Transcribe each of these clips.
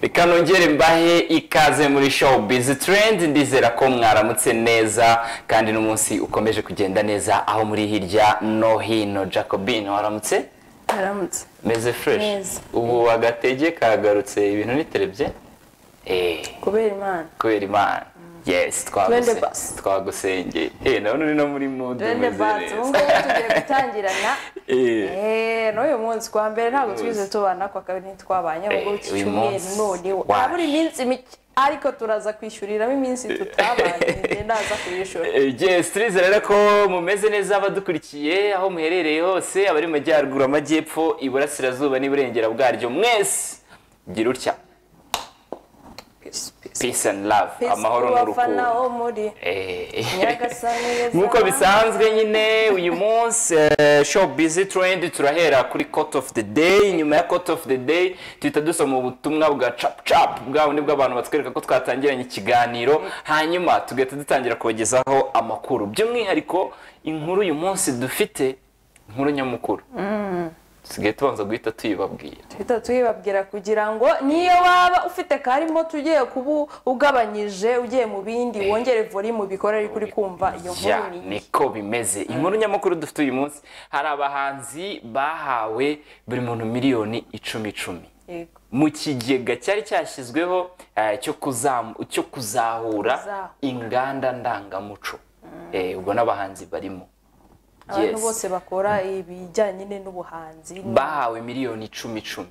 reka nongere mbahe ikaze muri show bizi trendi ndizera ko mwaramutse neza kandi n'umunsi ukomeje kugenda neza aho muri hirya no hino jacobine waramutse Aramutse. meze fresh Neza. ubu agatege kagarutse ibintu niterebye Eh, Kubera Imana. kubera imana yes Twende twaguse- basi. twagusengeye Eh, nabona uri no muri mudu Bene Bantu, ubu ngubu tugiye gutangirana. Eh, n'uyu munsi kwa mbere ntabwo twigeze tubana kwa kabiri ntitwabanye Eh, ahubwo iki uyu cyumweru munsi noneho waje. habura iminsi mike ariko turaza kwishyuriramo iminsi tutabanye njye ndaza kuyishura yes turizera rero ko mumeze neza abadukurikiye aho muherereye hose abari mu majyaruguru amajyepfo iburasirazuba n'iburengera bwaryo mwese gira utya Peace, peace. peace and love Peace amahoro ku bafana n'urukundo bo muri Eh. Nyagasani yeza. nk'uko bisanzwe nyine uyu munsi eh, show busy trend turahera kuri court of the day nyuma ya court of the day tuhita dusoma ubutumwa bwa cap cap bwa bundi bw'abantu batwereka ko twatangiranye ikiganiro hanyuma tugahita dutangira kubagezaho amakuru by'umwihariko inkuru uyu munsi dufite inkuru nyamukuru tusigaye tubanza guhita tuyibabwira Twita tuyibabwira kugira ngo niyo waba ufite karimo tugiye kubu ugabanyije ugiye mu bindi wongere volume ubikore ariko uri kumva iyo Ya, nkuru ni iyi. niko bimeze inkuru nyamukuru dufite uyu munsi hari abahanzi bahawe buri muntu miliyoni icumi icumi Yego. mu kigega cyari cyashyizweho eh, cyo kuzamu- cyo kuzahura Kuzahu- inganda ndangamuco Eh, ubwo n'abahanzi barimo abantu Yes. bose bakora ibijyanye nyine n'ubuhanzi bahawe miliyoni icumi icumi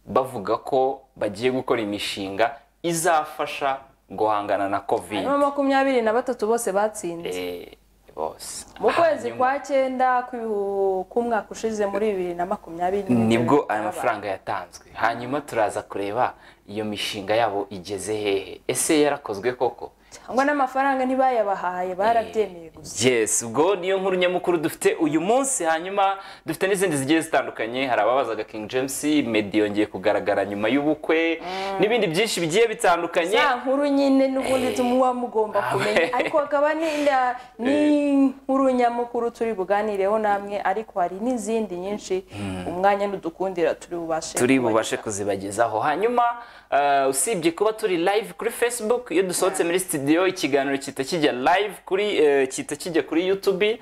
bavuga ko bagiye gukora imishinga izafasha guhangana na covid hanyuma makumyabiri na batatu bose batsinze Eh, bose mu kwezi Hanyuma- kwa cyenda kw'ibihu- k'umwaka ushize muri bibiri na makumyabiri nibwo aya mafaranga yatanzwe hanyuma turaza kureba iyo mishinga yabo igeze hehe ese yarakozwe koko cyangwa n'amafaranga ntibayabahaye barabyemewe gusa yes ubwo niyo nkuru nyamukuru dufite uyu munsi hanyuma dufite n'izindi zigiye zitandukanye hari ababazaga king james meddy yongeye kugaragara nyuma y'ubukwe n'ibindi byinshi bigiye bitandukanye za nkuru nyine n'ubundi tumuba mugomba Ah, we. kumenya ariko hakaba n'inda- n'inkuru nyamukuru turi buganireho namwe ariko hari n'izindi nyinshi umwanya n'udukundira turi bubashe turi kubageza. bubashe kuzibagezaho hanyuma eh, usibye kuba turi live kuri facebook iyo dusohotse muri studio ikiganiro kita kijya live kuri eh, kita kijya kuri youtube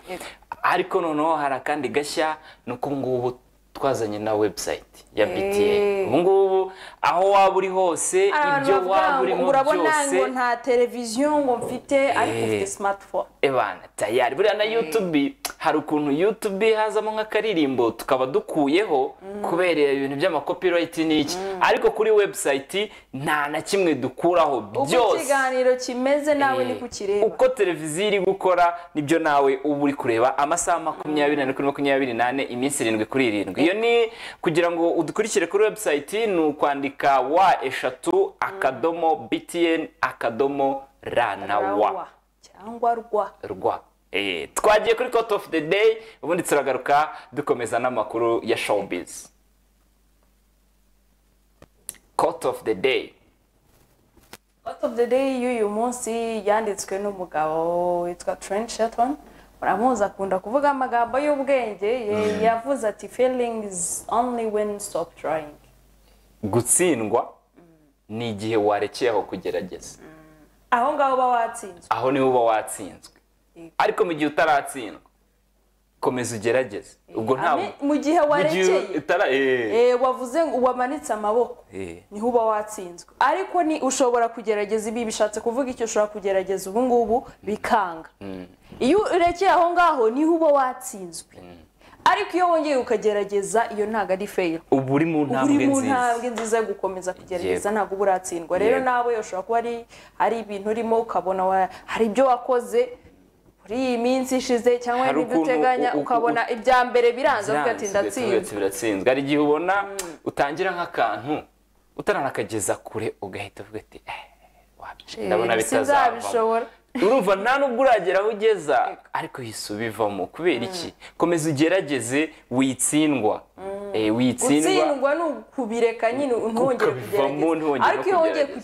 ariko noneho hari akandi gashya ni uko ubu ngubu twazanye na website ya Eh. bta ubu ngubu aho waba uri hose hari abantu ibyo bavuga waba ngo, urimo urabona byose ngo nta televiziyo ngo mfite ariko ufite smartphone ebana tayari buriya na youtube hari ukuntu youtube hazamo nk'akaririmbo tukaba dukuyeho kubera ibintu by'amakopirayiti n'iki ariko kuri website nta na kimwe dukuraho uko byose ikiganiro kimeze nawe Eh, ni kukireba uko televiziyo iri gukora nibyo nawe uba uri kureba amasaha makumyabiri n'ane kuri makumyabiri n'ane iminsi irindwi kuri irindwi iyo ni kugira ngo udukurikire kuri website ni ukwandika wa eshatu akadomo btn akadomo ra na wa Rawa cyangwa rwa rwa Eh, twagiye kuri court of the day ubundi turagaruka dukomeza n'amakuru ya showbiz court of the day Out of the day y'uyu munsi yanditswe n'umugabo witwa Trent Shelton uramuzi akunda kuvuga amagambo y'ubwenge ye- yavuze ati feelings only when stop trying gutsindwa ni igihe warekeye aho kugerageza aho ngaho uba watsinzwe aho niho uba watsinzwe Yego. ariko mu gihe utaratsindwa komeza ugerageze ubwo ntabwo Ame- mu mu gihe gihe warekeye utara- eh, Eh, wavuze ngo wamanitse amaboko Eh. niho uba watsinzwe ariko ni ushobora kugerageza ibi bishatse kuvuga icyo ushobora kugerageza ubu ngubu bikanga iyo urekeye aho ngaho niho uba watsinzwe ariko iyo wongeye ukagerageza iyo ntabwo ari feyiro uba uri mu uba uri ntambwe mu nziza ntambwe nziza yo gukomeza kugerageza Yego. ntabwo uba uratsindwa rero Yego. nawe ushobora kuba ari hari ibintu urimo ukabona wa- hari ibyo wakoze muri iyi minsi ishize cyangwa Hari n'ibyo ukuntu uteganya u- u- ukabona ibya mbere biranze uvuga ati Byanze, ndatsinze biratsinze, biratsinze hari igihe ubona utangira nk'akantu utaranakageza kure ugahita uvuga ati "Eh, wapi, ndabona bitazavamo sinzabishobora urumva nta nubwo uragera aho ugeza ariko hise ubivamo kubera iki komeza ugerageze witsindwa Eh, witsindwa gutsindwa ni ukubireka nyine ntongere Ukabivamo kugerageza ntihongere ariko iyo wongeye kugerageza.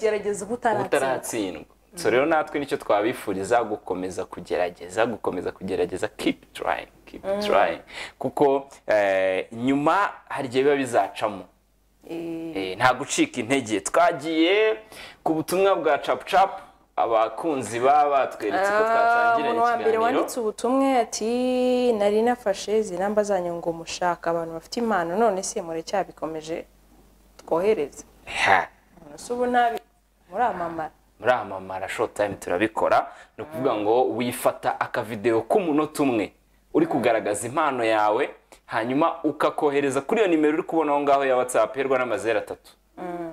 kugerageza uba utaratsindwa utaratsindwa so rero natwe nicyo twabifuriza gukomeza kugerageza gukomeza kugerageza keep trying keep trying kuko eh, nyuma hari igihe biba bizacamo Eh, nta gucika intege twagiye ku butumwa bwa capucapu abakunzi baba batweretse ko twatangiranye umuntu wa mbere ikiganiro wanditse ubutumwa ati nari nafashe izi namba zanyu ngo mushaka abantu bafite impano none se muracyabikomeje twohereze Ha, none se ubu ntabi muramamara muramamara short time turabikora ni ukuvuga ngo wifata akavidewo k'umunota umwe uri kugaragaza impano yawe hanyuma ukakohereza kuri iyo nimero uri kubona aho ngaho ya whatsapp herwa n'amazeru atatu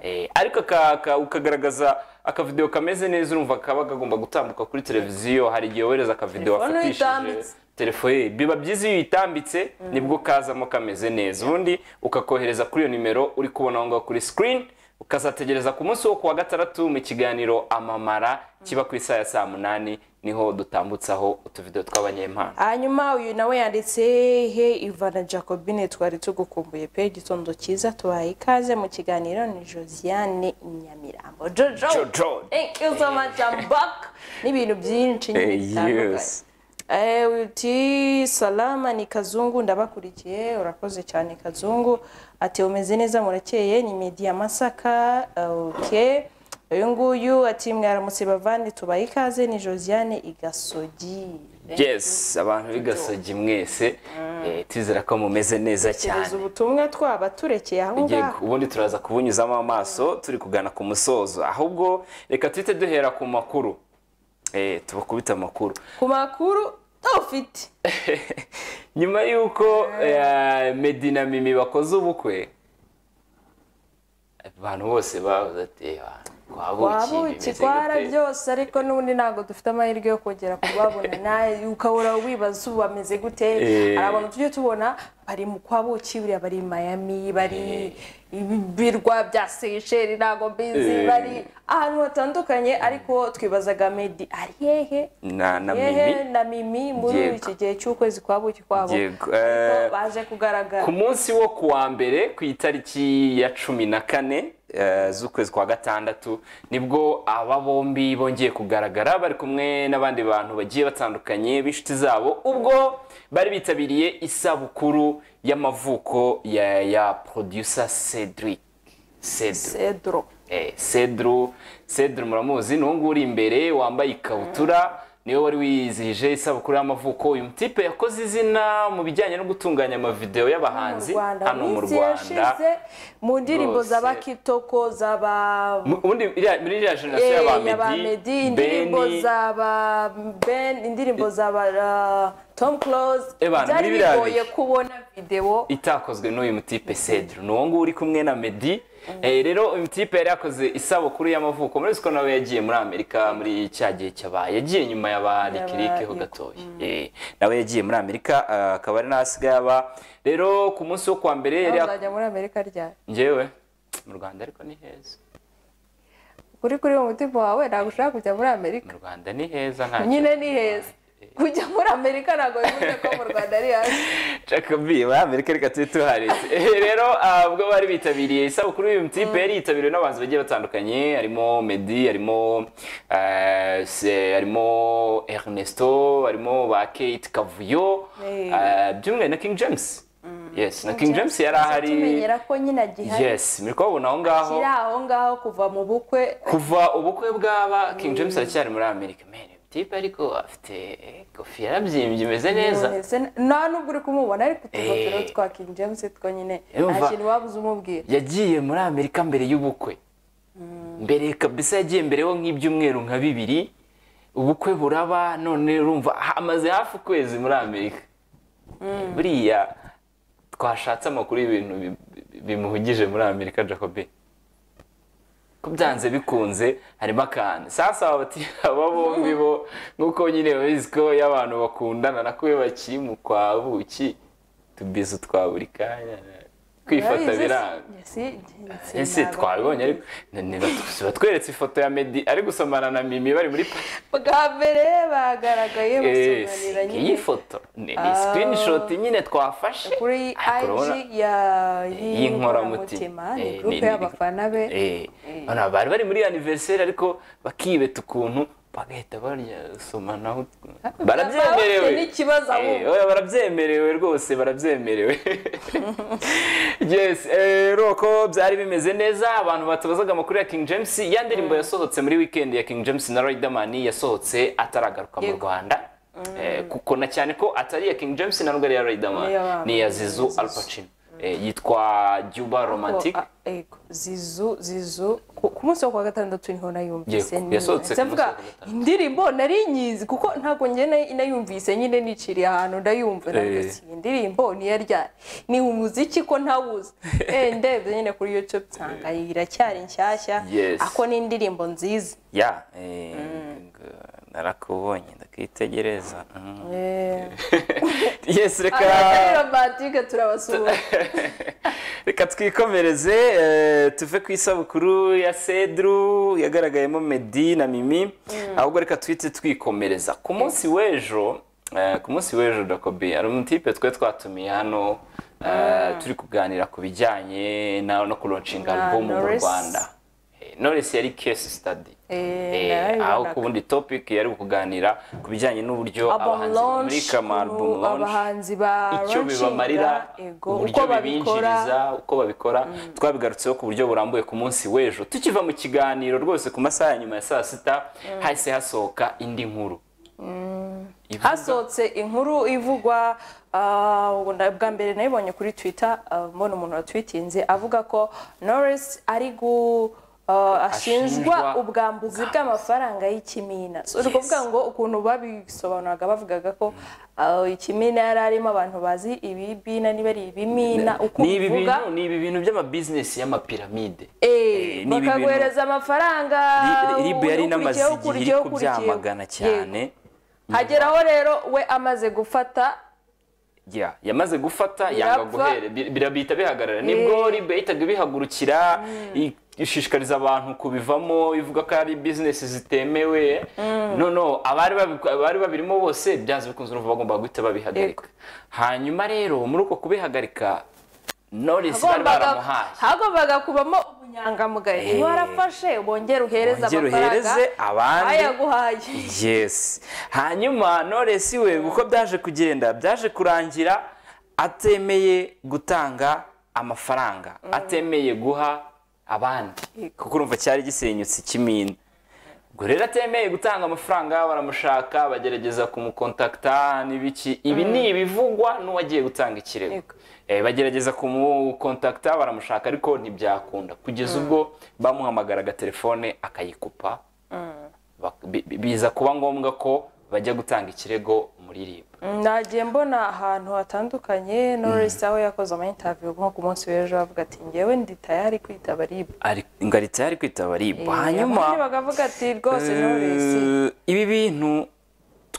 Eh, ariko aka- aka- ukagaragaza akavidewo kameze neza urumva kaba kagomba gutambuka kuri televiziyo hari igihe wohereza akavidewo Telefone wafatishije uyitambitse. telefone biba byiza iyo uyitambitse nibwo kazamo kameze neza ubundi ukakohereza kuri iyo nimero uri kubona aho ngaho kuri screen ukazategereza ku munsi wo kuwa gatandatu mu kiganiro amamara kiba ku isaha ya saa munani niho dutambutsaho utuvidewo tw'abanyempano hanyuma uyu nawe yanditse he ivana jacobine twari tugukumbuye pe igitondo cyiza tubaye ikaze mu kiganiro ni josiane nyamirambo jojo Jojo. thank you so much i'm back n'ibintu byinshi nyine Eh, bitandukanye yes. Eh, uti salama ni kazungu ndabakurikiye urakoze cyane kazungu ati umeze neza murakeye ni media masaka ok uyu nguyu ati mwaramutse bavandi tubaye ikaze ni josiane igasogi yes abantu b'igasogi mwese eh, tuzera ko mumeze neza cyane Tuzi ubutumwa twaba turekeye aho Ngiye ngaho ku- ubundi turaza kubunyuzamo amaso turi kugana ku musozo ahubwo reka tuhite duhera ku makuru Eh, tubakubite amakuru ku makuru ufite nyuma y'uko eh, Meddy na mimi bakoze ubukwe abantu bose bavuze ati wabuki twara byose ariko n'ubundi ntabwo dufite amahirwe yo kongera kubabona nawe ukahora wibaza ubu bameze gute Eh. hari abantu tujye tubona bari mu kwa buki buriya bari i Miami bari ibirwa bya Seychelles ntabwo mbizi Eh. bari ahantu hatandukanye ariko twibazaga Meddy ari hehe na na yehe mimi na mimi muri Yego. iki gihe cy'ukwezi kwa buki kwabo Yego. ariko Eh, baje kugaragara ku munsi wo kuwa mbere ku itariki ya cumi na kane eh, z'ukwezi kwa gatandatu nibwo aba bombi bongeye kugaragara bari kumwe n'abandi bantu bagiye batandukanye b'inshuti zabo ubwo bari bitabiriye isabukuru y'amavuko ya ya producer Cedric Cedric Cedro Eh, Cedru Cedru muramuzi ni uwo nguwo uri imbere wambaye ikabutura niwe wari wizihije isabukuru y'amavuko uyu mutipe yakoze izina mu bijyanye no gutunganya amavidewo y'abahanzi hano mu minsi Rwanda yashize mu ndirimbo Rwose. zaba kitoko zaba Mu- ubundi iriya- muri iriya jenoside Eh, y'aba yaba Meddy Meddy, indirimbo Benny zaba Ben indirimbo zaba uh, Tom Close Eh, bantu, byari muri biriya bigoye bihe. kubona videwo itakozwe n'uyu mutipe Cedru ni uwo nguwo uri kumwe na Meddy Eh, rero uyu mutipe yari yakoze isabukuru y'amavuko muri ko nawe yagiye muri Amerika muri cya gihe cyabaye yagiye nyuma y'aba Lick ho Lick. gatoya Eh, nawe yagiye muri Amerika ah, akaba ari naho asigaye aba rero ku munsi wo kuwa mbere yari yak- uzajya muri Amerika ryari njyewe mu Rwanda ariko ni heza kuri kuri mu mutima wawe ntabwo ushaka kujya muri Amerika mu Rwanda ni heza nta nyine ni heza kujya muri Amerika ntabwo bivuze ko mu Rwanda ari hasi Jacobi muri Amerika reka tube tuharetse Eh, rero ah, ubwo bari bitabiriye isabukuru y'uyu mutipe yari yitabiriwe n'abantu bagiye batandukanye harimo Meddy harimo eh, se- harimo Ernesto harimo ba Kate Kavuyo Eh. ah, by'umwihariko na King James yes na King James yari ahari tumenyera ko nyine agihari yes muri kubabona aho ngaho kiri aho ngaho kuva mu bukwe kuva ubukwe bw'aba King James aracyari muri Amerika man mutipe ariko afite kofi yarabyimbye imeze neza Ese nta n'ubwo uri kumubona ariko utugofero Eh. twa King James twonyine Yumva. nta kintu waba uzi umubwira yagiye muri amerika mbere y'ubukwe mbere kabisa yagiye mbere ho nk'ibyumweru nka bibiri ubukwe buraba none urumva ha- amaze hafi ukwezi muri amerika buriya twashatse amakuru y'ibintu bi- bi- bimuhugije muri amerika jacobi ko byanze bikunze harimo akantu sasa bati aba bombi bo nk'uko nyine babizi ko iyo abantu bakundana nako iyo bakiri mu kwa buki tubizi twa buri kanya kwifata Urabizi se? biranga Ese njye- ese ntabwo- twabibonye ariko ni- ni- batu- batweretse ifoto ya Meddy ari gusomana na Mimi bari muri pa- bwa mbere bagaragaye Eh, basobanurira nyine iyi foto ni ni screenshot nyine twafashe kuri Ariko urabona- IG ya y'inkoramutima y'inkoramutima ni Eh, group ni- y'abafana be Eh, urabona, bari bari muri anniversaire ariko bakibeta ukuntu bagahita baryasomanaho Bafite barabyemerewe n'ikibazo Eh, ahubwo oya, barabyemerewe rwose barabyemerewe yes eh, roko byari bimeze neza abantu batubazaga amakuru ya king james ya ndirimbo yasohotse muri weekend ya king james na riderman yasohotse ataragaruka mu Yego. rwanda Eh, kuko na cyane ko atari iya king james na nubwo ari iya riderman Ni iy'abantu. ni iya zizu al Pacino. Eh, yitwa juba romantic Ah, yego. zizu zizu ku ku munsi wo kuwa gatandatu niho nayumvise Yego, nyine. yasohotse ku ndavuga munsi wa gatandatu. indirimbo nari nyizi kuko ntabwo njye nayi- nayumvise nyine niciriye ahantu ndayumva Eh. navuga ati, iyi indirimbo ni iya ryari ni umuziki ko ntawuzi Eh, ndebye nyine kuri youtube nsanga iracyari nshyashya Yes. ako ni indirimbo nziza ya eh, g- narakubonye ndakwitegereza Mm. Eh, yes abatari reka romantike turabasuhuza reka twikomereze eh, tuve ku isabukuru ya sedru yagaragayemo medi na mimi ahubwo reka twite twikomereza ku munsi w'ejo eh, ku munsi w'ejo dakobi hari umutipe twe twatumiye hano eh, turi kuganira ku bijyanye na no kuroncinga Ah, album mu Norris. rwanda Eh, Knowless yari case study Eh, Eh, narabibonaga. aho ku bundi topic yari kuganira ku bijyanye n'uburyo abahanzi bamurika ama album launch abahanzi ba icyo bibamarira uburyo bibinjiriza uko babikora twabigarutseho ku buryo burambuye ku munsi w'ejo tukiva mu kiganiro rwose ku masaha ya nyuma ya saa sita hahise hasohoka indi nkuru Ivuga- hasohotse inkuru ivugwa ah, ubu nda- bwa mbere nayibonye kuri twitter ah, mbona umuntu watwitinze avuga ko norris ari gu ah, ashinjwa Ashinjwa ubwambuzi bw'amafaranga y'ikimina So, uri kuvuga ngo ukuntu babisobanuraga bavugaga ko ah, ikimina yari arimo abantu bazi ibibina niba ari ibimina uko ni ibi ubivuga bintu- ni ibi bintu by'amabizinesi y'amapiramide Eh, ni ibi bintu- bakaguhereza amafaranga Ri- ribu yari ukurikiyeho, inamaze igihe iri ukurikiyeho, kubyamagana ukurikiyeho. cyane hageraho rero we amaze gufata ya yamaze gufata yanga Birapfa. guhere bi- birabihita bihagarara nibwo ribe yahitaga ibihagurukira i- ishishikariza abantu kubivamo ivuga ko ari bizinesi zitemewe noneho abari babi- abari babirimo bose byanze bikunze urumva bagomba guhita babihagarika hanyuma rero muri uko kubihagarika Knowless bari hagombaga baramuhaye hagombaga kubamo ubunyangamugayo Eh. iyo warafashe bongera uhereze Wongere uhereze abandi. ayaguhaye yes hanyuma Knowless we uko byaje kugenda byaje kurangira atemeye gutanga amafaranga atemeye guha abandi kuko urumva cyari gisenyutse ikimina ubwo rero atemeye gutanga amafaranga baramushaka bagerageza kumukontakta n'ibiki ibi ni ibivugwa n'uwagiye gutanga ikirego Yego. Eh, bagerageza kumukontakta baramushaka ariko ntibyakunda kugeza ubwo bamuhamagaraga telefone akayikupa bak- bi- bi- biza kuba ngombwa ko bajya gutanga ikirego muri ribu Mm, nagiye mbona ahantu hatandukanye norris aho yakoze ama interview nko ku munsi w'ejo avuga ati ngewe ndi tayari kwitaba ribu ingarita yari kwitaba ribu abandi hanyuma bagavuga ati rwose eh, norris ibi bintu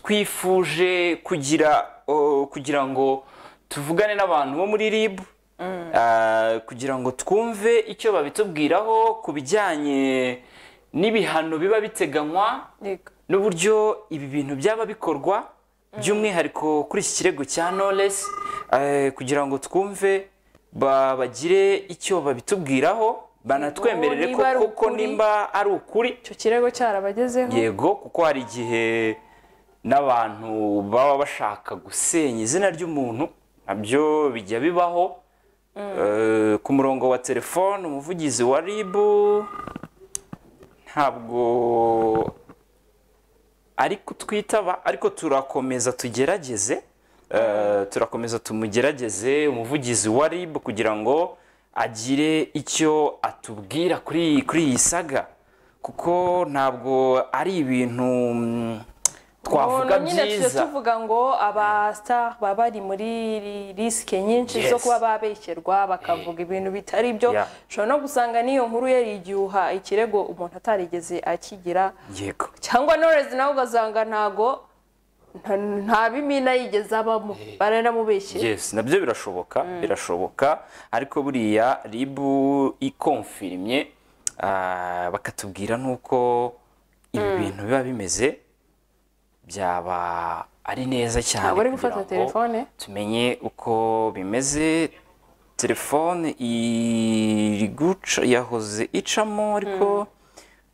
twifuje kugira oh, kugira ngo tuvugane n'abantu bo muri ribu Ah, kugira ngo twumve icyo babitubwiraho ku bijyanye n'ibihano biba biteganywa yego n'uburyo ibi bintu byaba bikorwa by'umwihariko kuri iki kirego cya Knowless eh, kugira ngo twumve ba- bagire icyo babitubwiraho banatwemerere ko niba ari koko ukuri. nimba ari ukuri icyo kirego cyarabagezeho yego kuko hari igihe n'abantu baba bashaka gusenya izina ry'umuntu nabyo bijya bibaho Eh, ku murongo wa telefone umuvugizi wa ribu ntabwo ari kutwitaba ariko turakomeza tugerageze Eh, turakomeza tumugerageze umuvugizi wa ribu kugira ngo agire icyo atubwira kuri kuri iyi saga kuko ntabwo ari ibintu mm, twavuga Umuntu nyine tujya byiza tuvuga ngo abasita baba bari muri ri- risike nyinshi zo Yes. kuba babeshyerwa bakavuga ibintu bitari byo Yeah. ushobora no gusanga n'iyo nkuru yari igihuha ikirego umuntu atarigeze akigira yego cyangwa norezi nawe ugasanga ntago nta- nta bimina yigeze abamo baranamubeshyera yes nabyo birashoboka birashoboka ariko buriya ribu ikomfirimye ah, bakatubwira n'uko ibi bintu biba bimeze byaba ari neza cyane Ntabwo uri kugira gufata ngo telefone? tumenye uko bimeze telefone iri guca yahoze icamo ariko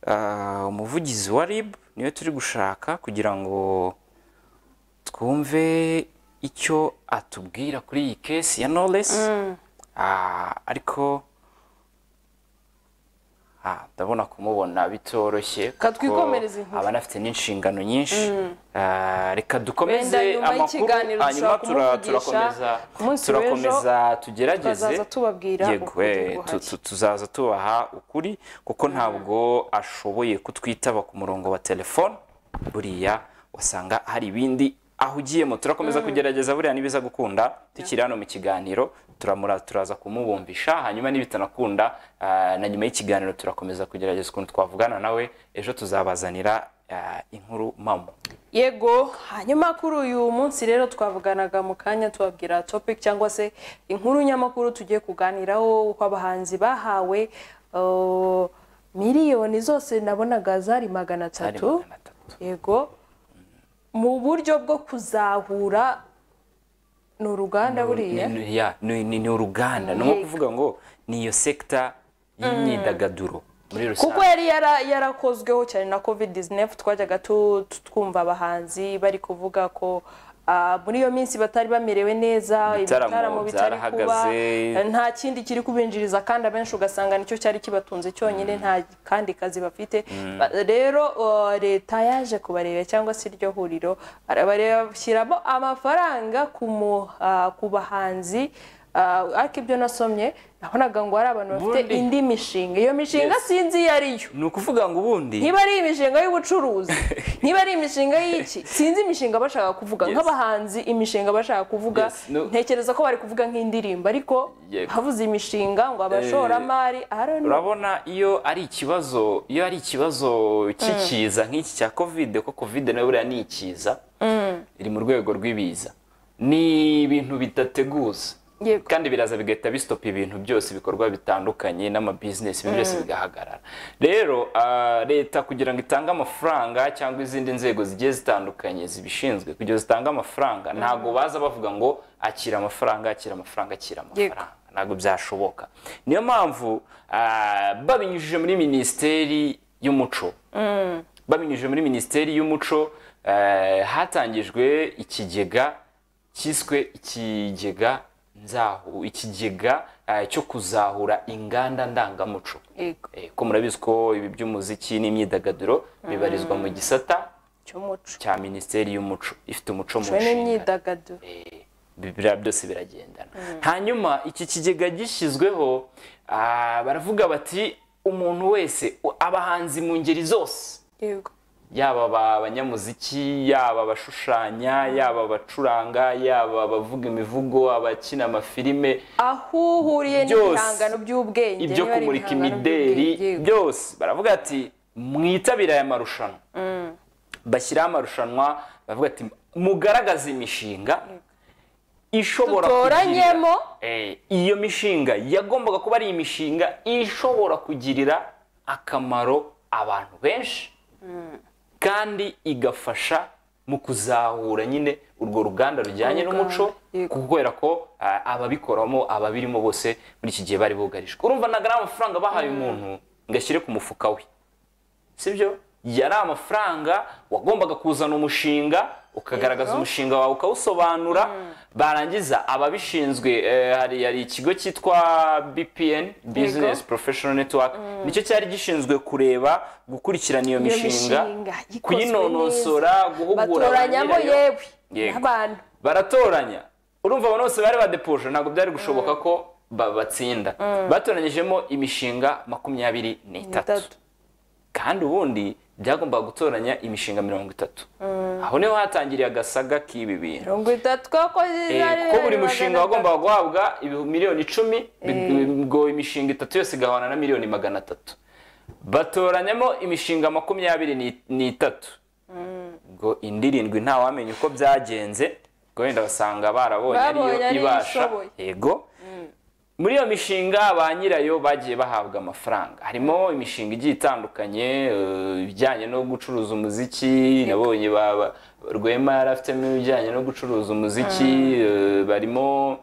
ah, umuvugizi wa ribu niyo turi gushaka kugira ngo twumve icyo atubwira kuri iyi kesi ya knowless ariko ah, ndabona kumubona bitoroshye Ka kuko twikomereze inkuru. aba anafite n'inshingano nyinshi Ah, reka dukomeze Wenda nyuma amakuru y'ikiganiro hanyuma dushobora tura- kumuvugisha turakomeza ku munsi turakomeza tugerageze tukazaza tubabwira Yego, ukuri eh, guhari. tu- tu- tuzaza tubaha ukuri kuko ntabwo ashoboye kutwitaba ku murongo wa telefone buriya wasanga hari ibindi ahugiyemo turakomeza kugerageza buriya nibiza gukunda tukiri hano mu kiganiro turamura turaza kumubumbisha hanyuma nibitanakunda ah, na nyuma y'ikiganiro turakomeza kugerageza ukuntu twavugana nawe ejo tuzabazanira ah, inkuru mamo yego hanyuma kuri uyu munsi rero twavuganaga mu kanya tubabwira topic cyangwa se inkuru nyamakuru tugiye kuganiraho uko abahanzi bahawe uh, miliyoni zose nabonaga zari magana Zari atatu magana atatu. yego mu buryo bwo kuzahura ni uruganda buriya Ni- ni- ya, ni ni- ni uruganda ni nko kuvuga ngo ni iyo sekita y'imyidagaduro muri rusange kuko yari yara- yarakozweho cyane na covid 19 twajyaga tu- tu- twumva abahanzi bari kuvuga ko ah, muri iyo minsi batari bamerewe neza Ibitaramo ibitaramo bitari kuba byarahagaze. eh, nta kindi kiri kubinjiriza kandi abenshi ugasanga nicyo cyari kibatunze cyonyine nta kandi kazi bafite Ba- rero uh, leta yaje kubareba cyangwa se iryo huriro barabareba bashyiramo amafaranga ku mu- ah, ku bahanzi ah, ariko ibyo nasomye nabonaga ngo hari abantu bafite Ubundi- indi mishinga iyo mishinga sinzi iyo ari yo ni ukuvuga ngo ubundi niba ari imishinga y'ubucuruzi niba ari imishinga y'iki sinzi imishinga bashaka kuvuga Yes. nk'abahanzi imishinga bashaka kuvuga Yes, no. ntekereza ko bari kuvuga nk'indirimbo ariko Yego. havuze imishinga ngo abashoramari I don't know. urabona iyo ari ikibazo iyo ari ikibazo cy'ikiza nk'iki cya kovide ko kovide nayo buriya ni ikiza iri mu rwego rw'ibiza ni ibintu bidateguza Yego. kandi biraza bigahita bisitopa ibintu byose ibikorwa bitandukanye n'amabizinesi ibintu byose bigahagarara rero ah, leta kugira ngo itange amafaranga cyangwa izindi nzego zigiye zitandukanye zibishinzwe kugira zitange amafaranga ntabwo baza bavuga ngo akira amafaranga akira amafaranga akira Yego. amafaranga ntabwo byashoboka niyo mpamvu ah, babinyujije muri minisiteri y'umuco babinyujije muri minisiteri y'umuco eh, hatangijwe ikigega cyiswe ikigega nzahu ikigega eh, cyo kuzahura inganda ndangamuco Yego. Eh, ko murabizi ko ibi by'umuziki n'imyidagaduro bibarizwa mu gisata cy'umuco cya minisiteri y'umuco ifite umuco mu Cyo nshingano n'imyidagaduro bi- biriya byose biragendana hanyuma iki kigega gishyizweho ah, baravuga bati umuntu wese u- abahanzi mu ngeri zose yego yaba aba- abanyamuziki yaba abashushanya yaba abacuranga yaba abavuga imivugo abakina amafilime aho uhuriye Byose. n'ibihangano by'ubwenge ibyo niba ari kumurika ibihangano imideri by'ubwenge, yego. byose baravuga ati mwitabire aya marushanwa bashyiraho amarushanwa baravuga ati mugaragaze imishinga ishobora Dutoranyemo. kugirira- Eh, iyo mishinga yagombaga kuba ari imishinga ishobora kugirira akamaro abantu benshi kandi igafasha mu kuzahura nyine urwo ruganda rujyanye Uruganda, n'umuco yego. kubera ko ah, ababikoramo ababirimo bose muri iki gihe bari bugarijwe urumva ntabwo ari amafaranga bahaye umuntu ngo ashyire ku mufuka we sibyo yari amafaranga wagombaga kuzana umushinga ukagaragaza Yego. umushinga wawe ukawusobanura barangiza ababishinzwe eh, hari hari ikigo cyitwa BPN Business Professional Network nicyo cyari gishinzwe kureba gukurikirana iyo mishinga mishinga ikozwe kuyinonosora guhugura batoranyamo ba nyirayo. yewe Yego. n'abantu baratoranya urumva abantu bose bari badepoje ntabwo byari gushoboka ko ba- batsinda batoranyijemo imishinga makumyabiri n'itatu Itatu. kandi ubundi byagombaga gutoranya imishinga mirongo itatu aho niho hatangiriye agasaga k'ibi bintu mirongo itatu kuko Eh, kuko buri mushinga wagombaga guhabwa ibi- miliyoni icumi bi- ngo imishinga itatu yose igahwana na miliyoni magana atatu batoranyamo imishinga makumyabiri ni- n'itatu ngo indi irindwi ntawamenya uko byagenze ngo wenda basanga barabonye Babonye ariyo ariyo ibasha ishoboye. yego muri iyo mishinga ba nyirayo bagiye bahabwa amafaranga harimo imishinga igiye itandukanye eh, ibijyanye no gucuruza umuziki nabonye ba- ba- rwema yari afitemo ibijyanye no gucuruza umuziki eh, barimo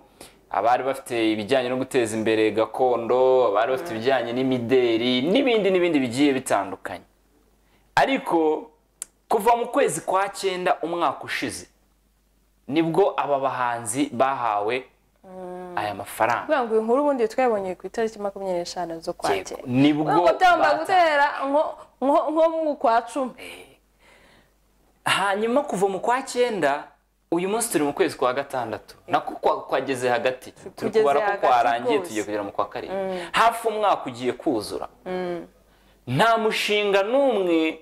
abari bafite ibijyanye no guteza imbere gakondo abari bafite ibijyanye n'imideri n'ibindi n'ibindi bigiye bitandukanye ariko kuva mu kwezi kwa cyenda umwaka ushize nibwo aba bahanzi bahawe aya mafaranga kugira ngo iyi nkuru ubundi twayibonye ku itariki makumyabiri n'eshanu zo Yego, kwakira nibwo ubwo byagomba bata- gutera nko- nko nko mu kwa cumi hanyuma kuva mu kwa cyenda uyu munsi turi mu kwezi kwa gatandatu nako kwa- kwageze hagati turi kugeze kubara ko hagati kwarangiye rwose. tugiye kugera mu kwa karindwi hafi umwaka ugiye kuzura nta mushinga n'umwe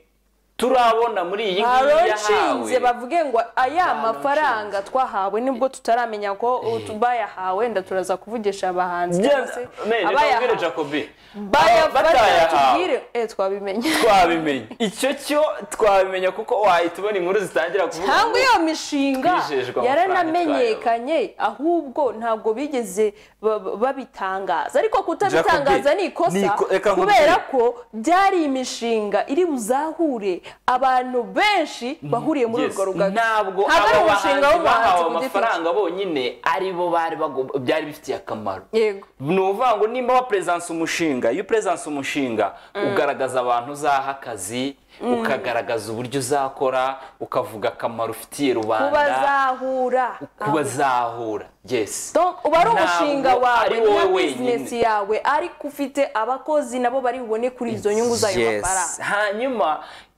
turabona muri iyi ngiyi haronshinze yahawe bavuge ngo aya mafaranga twahawe nibwo tutaramenya ko bayahawe wenda turaza kuvugisha abahanzi cyangwa se ababwire abayahawe jacobi bayafata batayahawe tubwire eh twabimenye twabimenya icyo cyo twabimenya kuko wahita ubona inkuru zitangira kuvuga cyangwa ngo- iyo mishinga Twizejwe amafaranga yaranamenyekanye ahubwo ntabwo bigeze ba- ba- babitangaza ariko kutabitangaza Jacobi, ni ni ikosa iko- reka nkubwire. kubera ko byari imishinga iri buzahure abantu benshi bahuriye muri Yes, urwo rugaga ntabwo Ntabwo ari abo umushinga bahanzi w'umuhanzi bahawe ku giti cye. amafaranga bonyine aribo bari bagomba byari bifitiye akamaro yego ni ukuvuga ngo nimba waperesanse umushinga iyo uperesanse umushinga ugaragaza abantu uzaha akazi ukagaragaza uburyo uzakora ukavuga akamaro ufitiye rubanda kubazahura kubazahura yes Donc uba ari Ntabwo umushinga wawe ari wowe na wenyine. bizinesi yawe ariko ufite abakozi nabo bari bubone kuri izo nyungu zayo Yes. mafaranga hanyuma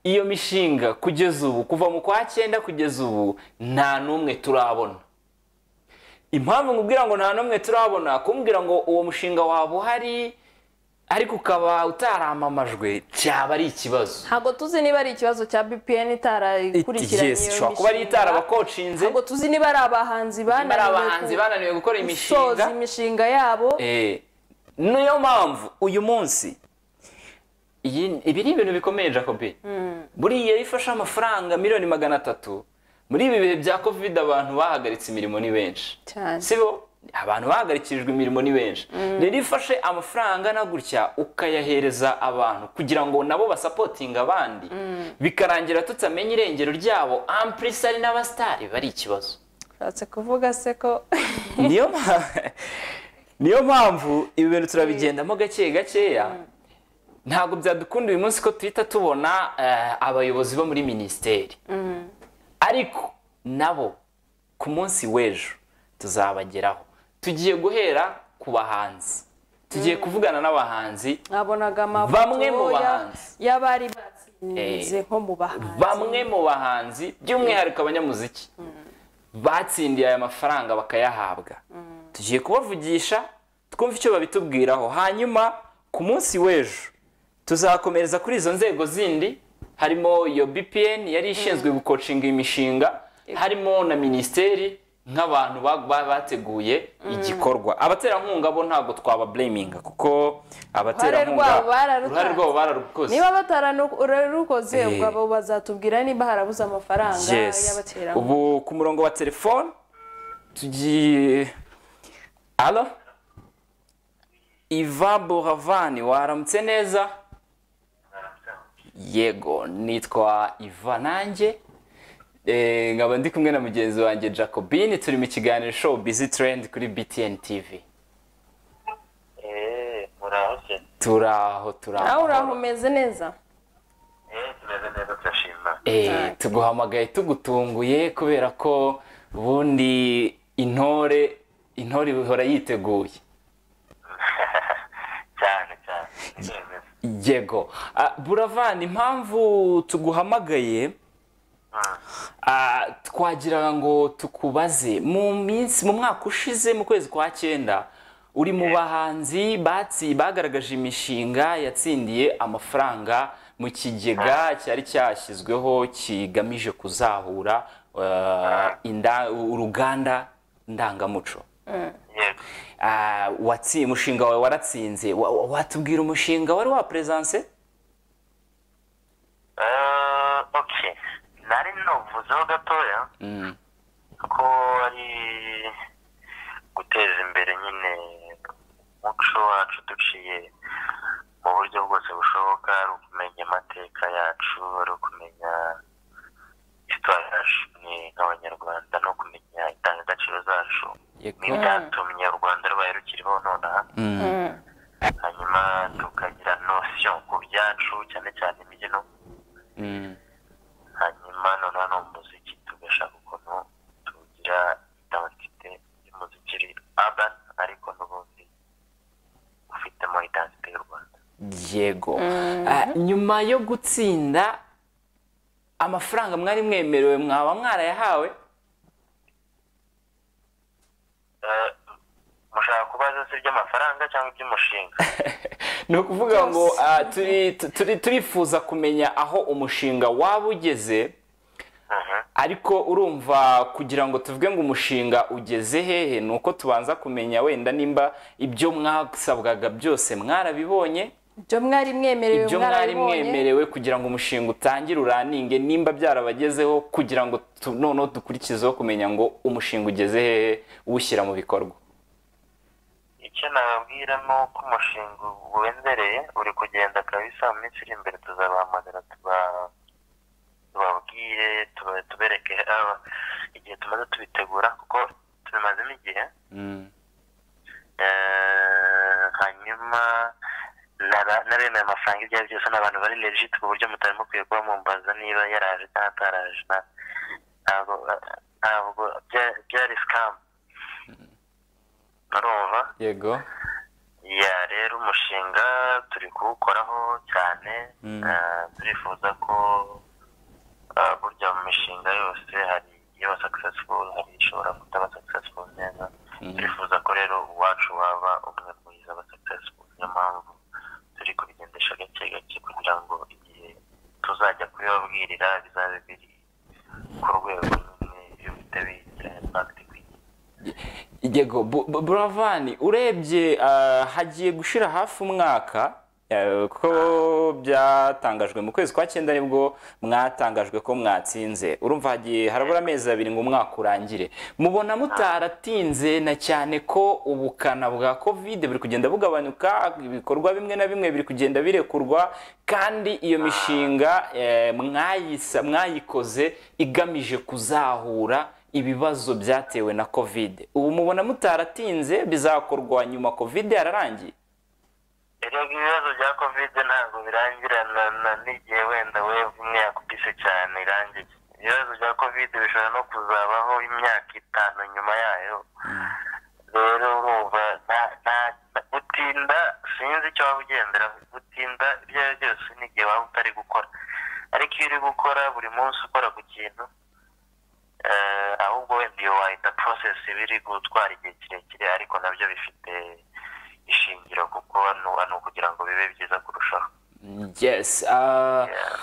iyo mishinga kugeza ubu kuva mu kwa cyenda kugeza ubu nta n'umwe turabona impamvu nkubwira ngo nta n'umwe turabona kumbwira ngo uwo mushinga waba uhari ariko ukaba utaramamajwe cyaba ari ikibazo ntabwo tuzi niba ari ikibazo cya bpn itarakurikiranye Yes, iyo ishobora kuba ari mishinga. itarabakocinze ntabwo tuzi niba ari abahanzi niba ari abahanzi bananiwe bananiwe gukora ku- imishinga gusoza imishinga yabo Eh, niyo mpamvu uyu munsi iyi- ibi ni ibintu bikomeye jacobi buriya iyo ifashe amafaranga miliyoni magana atatu muri ibi bihe bya covid abantu bahagaritse imirimo ni benshi cyane sibo abantu bahagarikirijwe imirimo ni benshi rero iyo ifashe amafaranga angana gutya ukayahereza abantu kugira ngo nabo basapotinge abandi bikarangira tutamenye irengero ryabo ampurisi ari n'abasitari bari ikibazo ushatse kuvuga se ko niyo mpamvu niyo mpamvu ibi bintu turabigendamo gake gakeya ntabwo byadukunda uyu munsi ko tuhita tubona eh, abayobozi bo muri minisiteri ariko nabo ku munsi w'ejo tuzabageraho tugiye guhera ku bahanzi tugiye kuvugana n'abahanzi nabonaga Bamwe mu amafoto ya- bahanzi. y'abari batsinze nko mu bahanzi bamwe mu bahanzi by'umwihariko abanyamuziki batsindiye aya mafaranga bakayahabwa tugiye kubavugisha twumve icyo babitubwiraho hanyuma ku munsi w'ejo tuzakomereza kuri izo nzego zindi harimo iyo bpn yari ishinzwe gukocinga imishinga harimo na minisiteri nk'abantu ba- ba- bateguye igikorwa abaterankunga bo ntabwo twababureminga kuko abaterankunga rwabo bararutanze. uruhare rwabo bararukoze niba batararukoze Eh. ubwo abo bazatubwira niba harabuze amafaranga yes y'abaterankunga ubu ku murongo wa telefone tugiye alo iva boravani waramutse neza yego nitwa iva nanjye Eh, nkaba ndi kumwe na mugenzi wanjye jacobine turi mu kiganiro show busy trend kuri btn tv Eh, muraho se turaho nawe uraho turaho umeze neza Eh, tumeze neza turashima Eh, tuguhamagaye tugutunguye kubera ko ubundi intore intore ihora yiteguye cyane cyane Yemwe. yego Ah, buravani impamvu tuguhamagaye Mm. ah, twagira ngo tukubaze mu minsi mu mwaka ushize mu kwezi kwa cyenda uri mu bahanzi batsi bagaragaje imishinga yatsindiye amafaranga mu kigega cyari cyashyizweho kigamije kuzahura eh, inda- uruganda ndangamuco Yego. Ah, watsi- umushinga wawe waratsinze Wa- wa- watubwira umushinga wari waperezanse Eh, okay nari navuzeho gatoya ko ari guteza imbere nyine umuco wacu duciye mu buryo bwose bushoboka ari ukumenya amateka yacu ari ukumenya histoire yacu ni nk'abanyarwanda no kumenya indangagaciro zacu Yego. n'ibyatumye u rwanda rubaye rukiriho nonaha hanyuma tukagira nosiyo ku byacu cyane cyane imbyino hanyuma noneho ni umuziki tugashaka ukuntu tugira identite y'umuziki iri urban ariko n'ubundi ufitemo identite y'u rwanda yego Ah, nyuma yo gutsinda amafaranga mwari mwemerewe mwaba mwarayahawe Eh, mushaka kubaza se iby'amafaranga cyangwa iby'umushinga ni ukuvuga ngo Byose. ah, turi- turi- turifuza kumenya aho umushinga waba ugeze Mhm. ariko urumva kugira ngo tuvuge ngo umushinga ugeze hehe ni uko tubanza kumenya wenda nimba ibyo mwasabwaga byose mwarabibonye ibyo mwari mwemerewe ibyo mwari mwarabibonye mwemerewe kugira ngo umushinga utangire uraninge nimba byarabagezeho kugira ngo tu- noneho dukurikizeho kumenya ngo umushinga ugeze hehe uwushyira mu bikorwa icyo nababwira ni uko umushinga wendereye uri kugenda kabisa mu minsi iri imbere tuzabahamagara tuba- tubabwire tuba- tubereke ah, igihe tumaze tubitegura kuko tubimazemo igihe Mm. Eh, hanyuma nara- naremeye amafaranga ibyo ari byo byose ni abantu bari legit ku buryo mutarimo kwiye kuba mumbaza niba yaraje cyangwa ataraje na- ntabwo ntabwo bya- byari scam urumva yego ya rero umushinga turi kuwukoraho cyane Mm. eh, turifuza ko eh, burya mu mishinga yose hari iba successful hari ishobora kutaba successful neza turifuza ko rero uwacu waba umwe mwiza aba successful niyo mpamvu turi kubigendesha gake gake kugira ngo igihe tuzajya kubibabwirira bizabe biri ku rwego nyine bihite bigira impact ku gihe yego Bu- Bu- buravani urebye ah, hagiye gushira hafi umwaka eh, ko byatangajwe mu kwezi kwa cyenda nibwo mwatangajwe ko mwatsinze urumva hagiye harabura amezi abiri ngo umwaka urangire mubona mutaratinze na cyane ko ubukana bwa kovide buri kugenda bugabanuka ibikorwa bimwe na bimwe biri kugenda birekurwa kandi iyo mishinga eh, mwayisa- mwayikoze igamije kuzahura ibibazo byatewe na kovide ubu mubona mutaratinze bizakorwa nyuma kovide yararangiye erega ibibazo bya kovide ntabwo birangirana na- n'igihe wenda we umwe yakubise cyane irangiye ibibazo bya kovide bishobora no kuzabaho imyaka itanu nyuma yayo rero urumva nta- nta- nta- gutinda sinzi icyo waba ugenderaho gutinda ibyo ari byo byose n'igihe waba utari gukora ariko iyo uri gukora buri munsi ukora ku kintu eh, ahubwo wenda iyo wahita process biri gutwara igihe kirekire ariko nabyo bifite ishingiro kuko nu- ni ukugira ngo bibe byiza kurushaho yes ah, Yeah.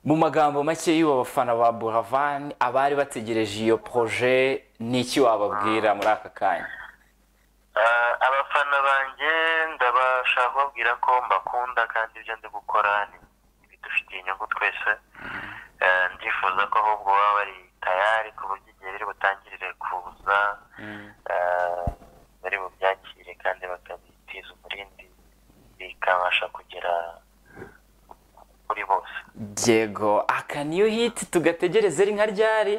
mu magambo make y'ubu bafana ba buravan abari bategereje iyo proje ni iki wababwira muri aka kanya Eh, abafana banjye ndabashaka kubabwira ko mbakunda kandi ibyo ndi gukora ni bidufitiye inyungu twese Eh, ndifuza ko ahubwo baba bari tayari ku buryo igihe biri butangirire kuza eh, bari bubyakire kandi bakabitiza umurindi bikabasha kugera kuri bose yego aka niyo hiti tugategereze ari nka ryari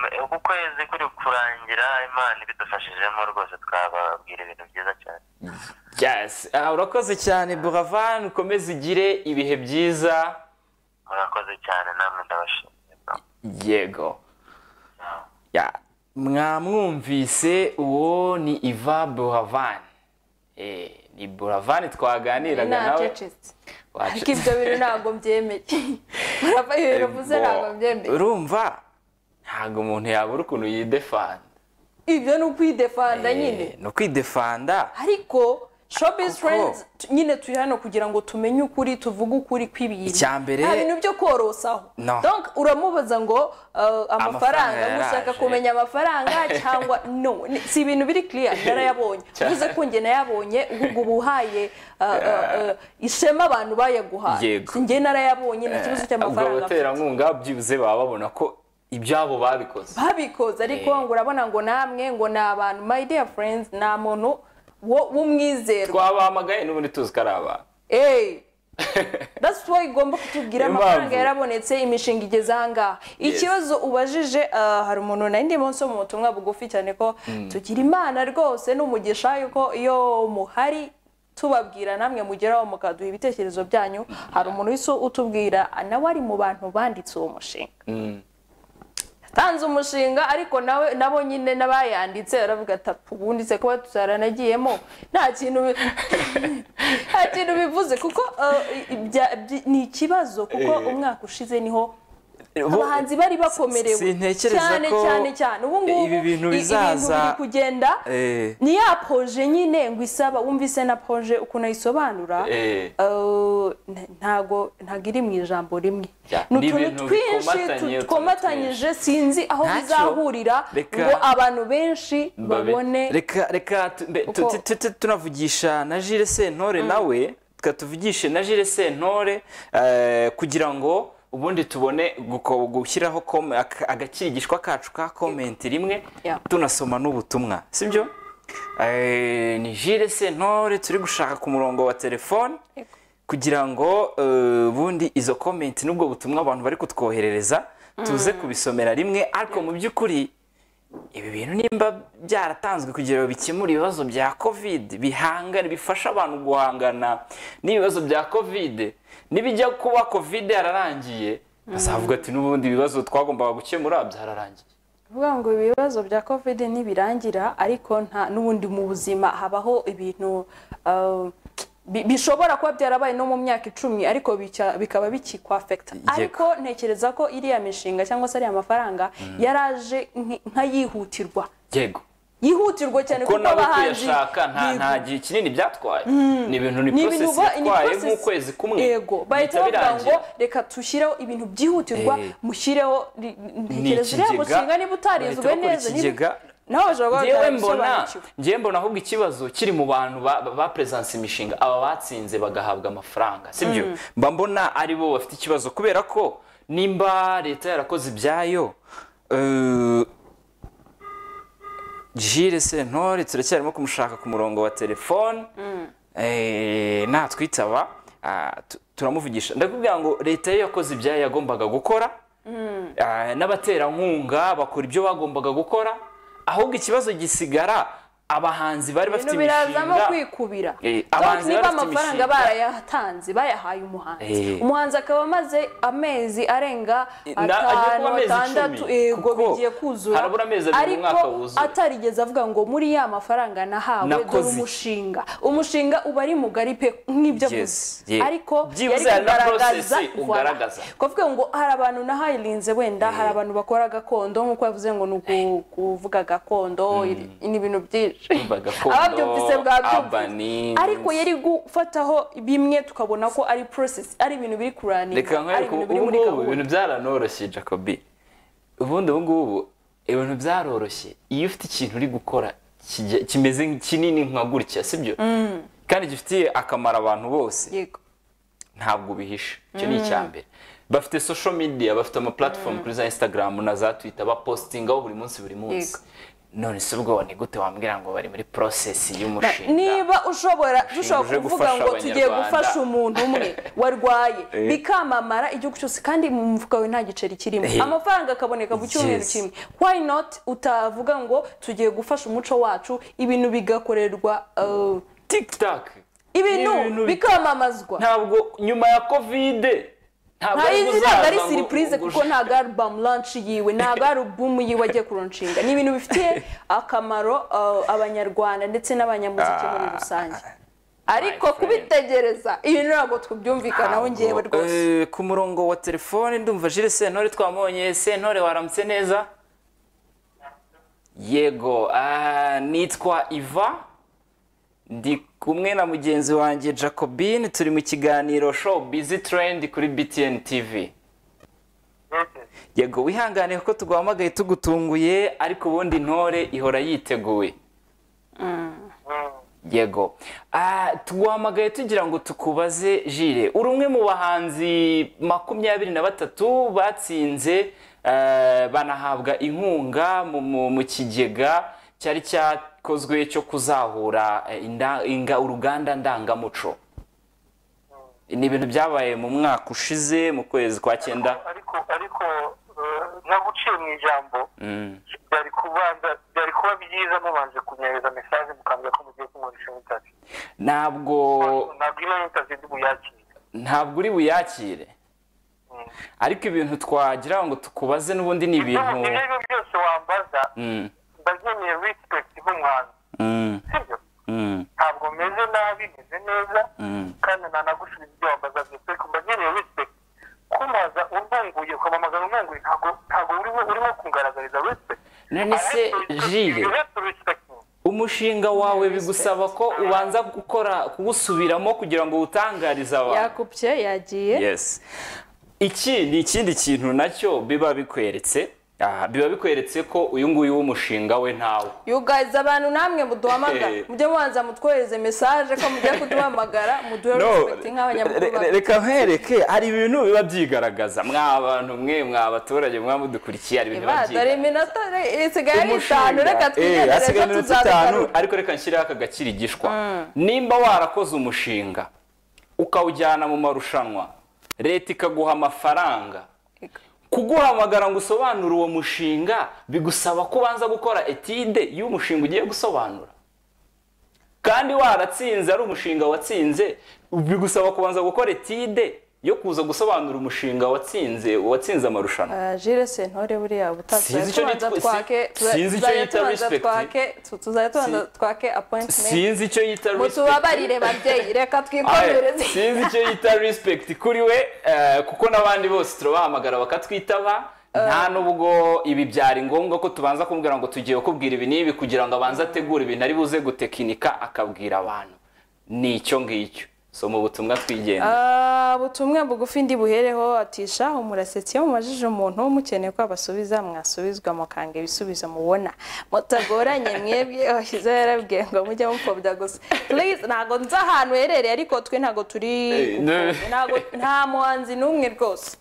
Eh, uku kwezi kuri kurangira imana ibidufashijemo rwose twababwira ibintu byiza cyane yes ah, urakoze cyane buravan ukomeze ugire ibihe byiza murakoze cyane namwe ndabashimiye yego ya mwamwumvise uwo ni iva buravan Eh, ni buravan twaganiraga nawe nacecetse Wacu- ariko ibyo bintu ntabwo byemeye murava ibintu uvuze Bo, ntabwo byemeye urumva ntabwo umuntu yabura ukuntu yidefanda ibyo ni ukwidefanda nyine ni ukwidefanda ariko showbiz Kuko- friends tu- nyine turi hano kugira ngo tumenye ukuri tuvuge ukuri kw'ibintu Icya mbere- nta bintu byo korosaho No. donc uramubaza ngo uh, amafaranga yaraje. mushaka kumenya amafaranga cyangwa no ni- si ibintu biri clear narayabonye Cyane. uvuze ko njye nayabonye ubwo uba uhaye uh, uh, uh, ishema abantu bayaguhaye Yego. si njye narayabonye ni ikibazo ubwo cy'amafaranga afite. abaterankunga byibuze baba babona ko ibyabo babikoze babikoze ariko ngo urabona ngo namwe ngo ni abantu my dear friends nta muntu wo- w'umwizerwa twabahamagaye n'ubundi tuzi ko ari abantu Eh, that's why igomba kutubwira Impamvu. amafaranga yarabonetse imishinga igeze ahangaha ikibazo ubajije ah, hari umuntu nari ndimo nsoma ubutumwa bugufi cyane ko tugira imana rwose n'umugisha yuko iyo muhari tubabwira namwe mugeraho mukaduha ibitekerezo byanyu hari umuntu wese utubwira nawe ari mu bantu banditse uwo mushinga yatanze umushinga ariko nawe nabo nyine n'abayanditse baravuga ati ubundi se kuba tutaranagiyemo nta kintu bi- nta kintu bivuze kuko eh, ibya- byi- ni ikibazo kuko Eh. umwaka ushize niho abahanzi bari bakomerewe sintekereza cyane ko cyane cyane ubu ngubu ibi bintu i- bizaza- biri kugenda Eh. ni ya poje nyine ngo isaba wumvise na poje ukuntu ayisobanura Eh. eh, n- ntago ntago iri mu ijambo rimwe Ya, ni ni utuntu ibintu twinshi bikomatanye, tu- utuntu twomatanyije sinzi aho Ntacyo. bizahurira Reka- ngo abantu benshi Babe- babone reka reka tu- mbe- tu- uko- tu- tu- tu- tunavugisha na Jules Sentore nawe tuka tuvugishe na Jules Sentore eh, kugira ngo ubundi tubone guko- gushyiraho kom- aka- agakirigishwa kacu ka komenti rimwe Yeah. tunasoma n'ubutumwa sibyo Eh, ni Jules Sentore turi gushaka ku murongo wa telefone kugira ngo eh, ubundi izo komenti n'ubwo butumwa abantu bari kutwoherereza tuze kubisomera rimwe ariko mu by'ukuri ibi bintu nimba byaratanzwe kugira ngo bikemure ibibazo bya covid bihangane bifasha abantu guhangana n'ibibazo bya covid nibijya kuba covid yararangiye bazavuga ati n'ubundi ibibazo twagombaga gukemura byararangiye kuvuga ngo ibibazo bya covid ntibirangira ariko nta n'ubundi mu buzima habaho ibintu eh, bi- bishobora kuba byarabaye no mu myaka icumi ariko bica- bikaba bikikwafekita Yego. ariko ntekereza ko iriya mishinga cyangwa se ariya mafaranga yaraje nk- nk'ayihutirwa yego yihutirwa cyane ko kuko nabo abahanzi kuyashaka nta bigu- nta gihe kinini byatwaye ni ibintu ni ni ibintu porosesi ba- ni yatwaye process- nk'ukwezi kumwe yego bahita bihita bavuga ngo birangira. reka dushyireho ibintu byihutirwa Eh. mushyireho ri- ntekereza uriya ikigega, mushinga niba utarizwe bahita bakora neza niba- ikigega. nawe bashobora kuba njyewe mbona batarabisobanukiwe. njyewe mbona ahubwo ikibazo kiri mu bantu ba- ba- baperesansa imishinga aba batsinze bagahabwa amafaranga sibyo mba mbona ari bo bafite ikibazo kubera ko nimba leta yarakoze ibyayo eh, Jules Sentore turacyarimo kumushaka ku murongo wa telefone Eh, natwitaba ah, tu- turamuvugisha ndakubwira ngo leta yo yakoze ibyayo yagombaga gukora Ah, n'abaterankunga bakora ibyo bagombaga gukora ahubwo ikibazo gisigara abahanzi bari bafite ibintu birazamo imishinga kwikubira Eh, donc abahanzi niba bari bafite amafaranga imishinga. barayatanze bayahaye umuhanzi Eh. umuhanzi akaba amaze amezi arenga Na- agiye kuba atanu amezi atandatu icumi, yego kuko bigiye kuzura harabura amezi abiri ariko umwaka wuzuye. atarigeze avuga ngo muri ya mafaranga nahawe dore Nakoze. umushinga umushinga uba ari mugari pe nk'ibyo Yes, avuze yeah. ariko Byibuze hari yari na kugaragaza process ko ugaragaza. kuvuga ngo hari abantu nahayirinze wenda hari abantu bakora gakondo nk'uko yavuze ngo ni uku- kuvuga gakondo iri- ni ibintu byinshi Kuvuga gakondo, ababyumvise bwabyumvise urban, ariko yari gufataho bimwe tukabona ko ari process ari ibintu biri kuraninga reka ari nkwereke ibintu biri ubu muri ngubu gahunda ibintu byaranoroshye jacobi ubundi ubu ngubu ibintu byaroroshye iyo ufite ikintu uri gukora kijya- kimeze kinini nka gutya sibyo kandi gifitiye akamaro abantu bose yego ntabwo bihisha icyo ni icya mbere bafite social media bafite ama platform kuri za instagram na za twitter bapositingaho buri munsi buri munsi Yego. none si ubwo ni gute wambwira ngo bari muri process Na- y'umushinga niba ushobora dushobora uje kuvuga gufasha ngo tugiye Abanyarwanda. gufasha umuntu umwe warwaye Eh. bikamamara igihugu cyose kandi mu mufuka wawe nta giceri kirimo Eh. amafaranga akaboneka mu cyumweru Yes. kimwe why not utavuga ngo tugiye gufasha umuco wacu ibintu bigakorerwa uh, tiktok ibintu bikamamazwa ntabwo nyuma ya covid ntabwo nta ari izi guzaza ntabwo ari ngo- siripurize ngo- kuko ntabwo ari bamu lanshi yiwe ntabwo ari ubumu yiwe agiye kuronshinga ni ibintu bifitiye akamaro uh, abanyarwanda ndetse n'abanyamuziki muri rusange ariko friend. kubitegereza ibi ntabwo tubyumvikanaho ngewe rwose Eh, ku murongo wa telefone ndumva jire sentore twamubonye sentore waramutse neza yego ah, nitwa iva ndi kumwe na mugenzi wanjye jacobine turi mu kiganiro show bizi trend kuri btn tv yego wihangane kuko tuguhamagaye tugutunguye ariko ubundi ntore ihora yiteguye yego Ah, tuguhamagaye tugira ngo tukubaze jire uri umwe mu bahanzi makumyabiri na batatu batsinze eh, banahabwa inkunga mu- mu mu kigega cyari cyakozwe cyo kuzahura eh, inda- inga- uruganda ndangamuco ni ibintu byabaye mu mwaka ushize mu kwezi kwa cyenda ariko ariko eh, nka guciye mu ijambo byari kubanza byari kuba byiza mubanje kunyohereza mesaje mukambwira ko mugiye kunkoresha intavi ntabwo ntabwo ino intavi ndi buyakire ntabwo uri buyakire Mm. ariko ibintu twagira ngo tukubaze n'ubundi ni ibintu ibyo ari byo byose wambaza Mm, ndabyemeye respect nk'umwana mm, sibyo mm, ntabwo meze nabi meze neza mm. kandi nanagusubiza ibyo wambaza byose ariko mbageneye respect kumbaza umbunguye ukamamagara umbunguye ntabwo ntabwo urimo urimo kungaragariza respect none se jire umushinga wawe bigusaba ko ubanza gukora kuwusubiramo kugira ngo wutangarize abantu yakubye yagiye yes iki ni ikindi kintu nacyo biba bikweretse aha biba bikweretse ko uyu nguyu w'umushinga we ntawe you guys abantu namwe Eh. muduhamagara mujye mubanza mutwohereze mesaje ko mugiye kuduhamagara muduhe respect nk'abanyamakuru re- re- bacu. reka nkwereke hari ibintu biba byigaragaza mwa abantu mwe mwa abaturage mwa mudukurikiye hari ibintu biba Iba, dore byigaragaza iminota re- isigaye ari Umushinga. itanu reka Eh, twigendere hasigaye ejo iminota itanu, tuzabikora ariko reka nshyireho aka gakirigishwa nimba warakoze umushinga ukawujyana mu marushanwa leta ikaguha amafaranga kuguhamagara ngo usobanure uwo mushinga bigusaba ko ubanza gukora etide y'umushinga ugiye gusobanura kandi waratsinze ari umushinga watsinze bigusaba kubanza gukora etide yo kuza gusobanura umushinga watsinze watsinze amarushanwa Ah, Jules Sentore buriya ubutabaza Sinzi icyo tubanza yitwa- twake si- sinzi icyo tuzajya yita tubanza respect. twake tu- tuzajya tubanza Si- twake appointment sinzi icyo yita mutubabarire babyeyi reka Aye, twikomereze sinzi icyo yita respect kuri we eh, kuko n'abandi bose turabahamagara bakatwitaba nta n'ubwo ibi byari ngombwa ko tubanza kumubwira ngo tugiye kubwira ibi n'ibi kugira ngo abanze ategure ibintu ari buze gutekinika akabwira abantu ni icyo ngicyo soma ubutumwa twigenga Ah, ubutumwa bugufi ndi buhereho atisha umurasetse iyo mumajije umuntu mukeneye ko abasubiza mwasubizwa mukanga ibisubizo mubona mutagoranye mwebwe ashyize yarabwiye ngo mujye mupfobya gusa please ntago nzi ahantu uherereye ariko twe ntago turi Eh, no. gupfobya. ntago nta muhanzi n'umwe rwose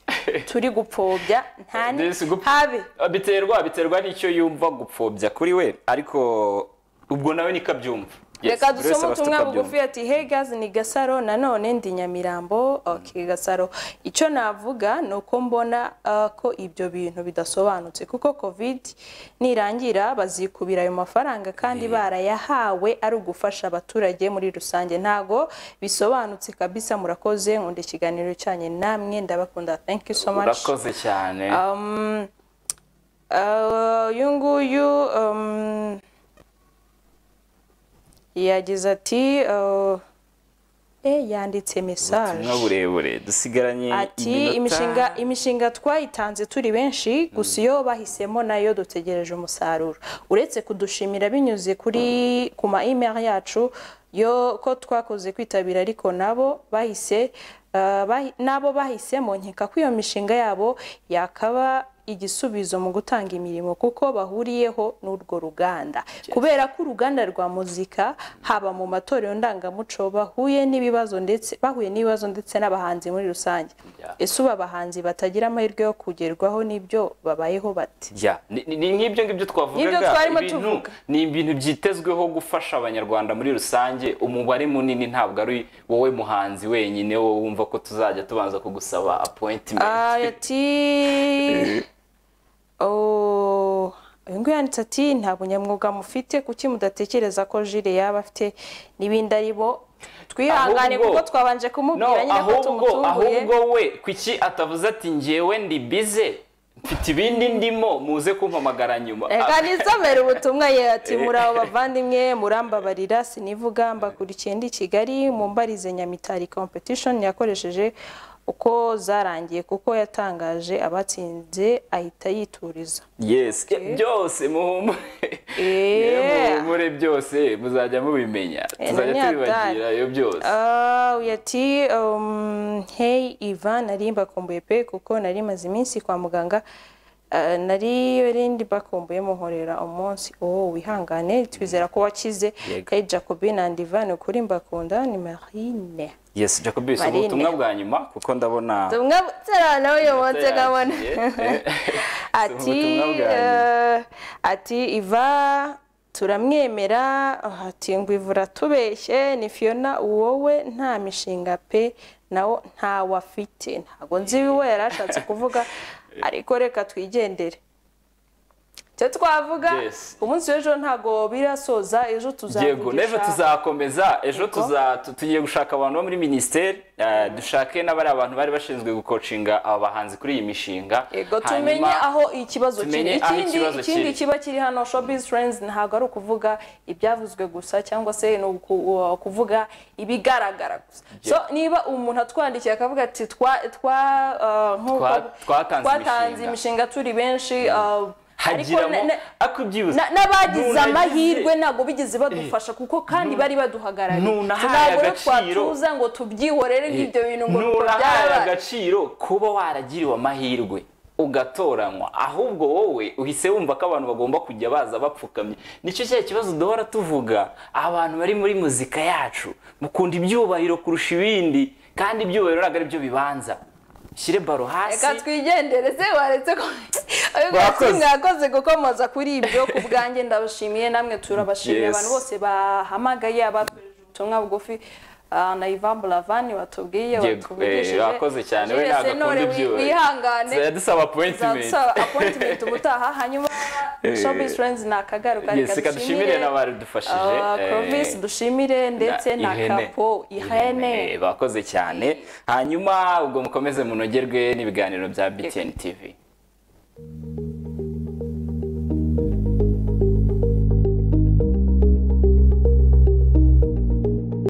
turi gupfobya nta ni- This gup- habe biterwa biterwa n'icyo yumva gupfobya kuri we ariko ubwo nawe niko abyumva Yes, reka buri wese dusome aba afite ubutumwa uko abyumva. bugufi ati hey guys ni gasaro nanone ndi nyamirambo okay gasaro icyo navuga ni uko mbona uh, ko ibyo bintu bidasobanutse kuko covid nirangira bazikubira ayo mafaranga kandi barayahawe ari ugufasha abaturage muri rusange ntago bisobanutse kabisa murakoze nkunda ikiganiro cyanyu namwe ndabakunda thank you so much urakoze cyane Um, uh, uyu nguyu um, yagize ati uh, eh, yanditse ubutumwa message burebure dusigaranye ati iminota- imishinga imishinga twayitanze turi benshi gusa iyo bahisemo nayo dutegereje umusaruro uretse kudushimira binyuze kuri ku ma email yacu yo ko twakoze kwitabira ariko nabo bahise uh, bahi- nabo bahisemo nkeka ko iyo mishinga yabo yakaba igisubizo mu gutanga imirimo kuko bahuriyeho n'urwo ruganda kubera ko uruganda rwa muzika haba mu matorero ndangamuco bahuye n'ibibazo ndetse bahuye n'ibibazo ndetse n'abahanzi muri rusange Yeah. ese ubu abahanzi batagira amahirwe yo kugerwaho n'ibyo babayeho bate Ya, ni- ni ni nk'ibyo ngibyo Nibyo twavugaga twarimo ibintu- tuvuga. ni ibintu byitezweho gufasha abanyarwanda muri rusange umubare munini ntabwo ari wowe muhanzi wenyine wowe wumva ko tuzajya tubanza kugusaba Ah, appointment ati Oh, uyu nguyu yanditse ati nta bunyamwuga mufite kuki mudatekereza ko jire yaba afite n'ibindi ari bo twihangane Ahubwo- kuko twabanje no kumubwira nyine ko ahubwo tumutunguye ahubwo we kuki atavuze ati njyewe ndi bize mfite ibindi ndimo muze kumpamagara nyuma reka nisomere ubutumwa ye ati Eh. muraho bavandimwe murambabarira sinivuga mbakurikiye ndi kigali mumbarize nyamitari competition yakoresheje uko zarangiye kuko yatangaje abatsinze ahita yituriza yes Eh, byose muhumure Eh. Eh, muhumure byose muzajya mubimenya Eh, tuzajya nanyatari. tubibagira iyo byose Ah, uyu ati um, hey iva nari mbakumbuye pe kuko nari maze iminsi kwa muganga Ah, nari rindi bakumbuye muhorera umunsi oh wihangane twizera ko wakize Yego. hey jacobin and ivan ukuri mbakunda ni marine yes jacobis ubu Marine. ubutumwa bwa nyuma kuko ndabona tumwe tera nawe uyu munsi nkabona yagiye. Eh, ati ubutumwa bwa nyuma. eh, ati iva turamwemera hati ngo ivura tubeshye ni fiyona wowe nta mishinga pe nawo ntawe afite ntabwo nzi we yari ashatse kuvuga ariko reka twigendere icyo twavuga Yes. umunsi w'ejo ntabwo birasoza ejo yego n'ejo tuzavugisha tuzakomeza ejo Yego. tuza- tu- tugiye gushaka abantu bo muri minisiteri eh, dushake n'abari abantu bari bashinzwe gukocinga aba bahanzi kuri iyi mishinga Yego Hanyuma- tumenye aho ikibazo kiri tumenye aho ikindi ikibazo ikindi kiri. kiba kiri hano showbiz friends ntabwo ari ukuvuga ibyavuzwe gusa cyangwa se ni uku- uh, kuvuga ibigaragara gusa so niba umuntu atwandikiye akavuga ati twa twa uh, nk'uko- Twa- twatanze twatanze imishinga. imishinga turi benshi uh, ariko hagiramo na- na- akubyibuza na- n'abagize Nunagize- amahirwe ntabwo bigeze badufasha kuko kandi bari baduhagarariye nunahaye ntabwo rero agaciro. twatuza ngo tubyihorere nk'ibyo bintu ngo nuko nurahaye byabaye agaciro kuba waragiriwe amahirwe ugatoranywa ahubwo wowe uhise wumva ko abantu bagomba kujya baza bapfukamye nicyo cya kibazo duhora tuvuga abantu bari muri muzika yacu mukunda ibyubahiro kurusha ibindi kandi ibyubahiro ntabwo ari byo bibanza shyire baro hasi reka twigendere se waretse ko ariko Mwakoze. mwakoze gukomoza kuri ibyo ku bwanjye ndabashimiye namwe turabashimiye Yes. abantu bose bahamagaye abatugejeje ubutumwa bugufi ah, na Ivan Buravani watubwiye Yego, watuvugishije eh, wakoze cyane, we ntabwo akunda Sentore, wi- ibyuya. wihangane yadusaba appointment uzadusaba appointment ubutaha hanyuma Showbiz Friends nakagaruka Yes, reka reka dushimire n'abadufashije eh, Clovis dushimire ndetse na ihene. Kapo ihene ihene bakoze cyane hanyuma ubwo mukomeze munogerwe n'ibiganiro bya BTN TV